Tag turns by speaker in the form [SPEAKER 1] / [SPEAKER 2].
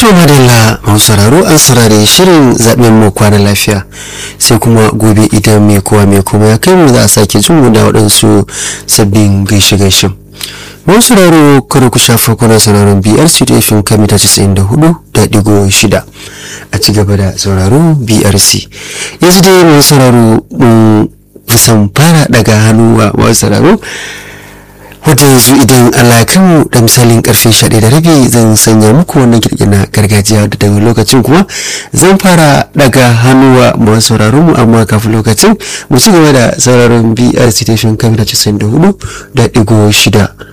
[SPEAKER 1] to madalla masu sauraro an saurare shirin zaɓen mu kwana lafiya sai kuma gobe idan mai kowa mai kuma ya kai mu za a sake jin mu da waɗansu sabbin gaishe gaishe masu sauraro kada ku shafa kuna sauraron brc da ifin kamita 94 da digo shida a ci gaba da sauraro brc yanzu dai masu sauraro mun kusan fara daga hannu wa masu sauraro wadda yanzu idan alakanmu da misalin karfe 11 da rabi zan sanya muku wannan kirki na gargajiya da daga lokacin kuma zan fara daga hannuwa masu sauraron mu amma kafin lokacin mu ci gaba da sauraron BRC station kamar 94 da digo shida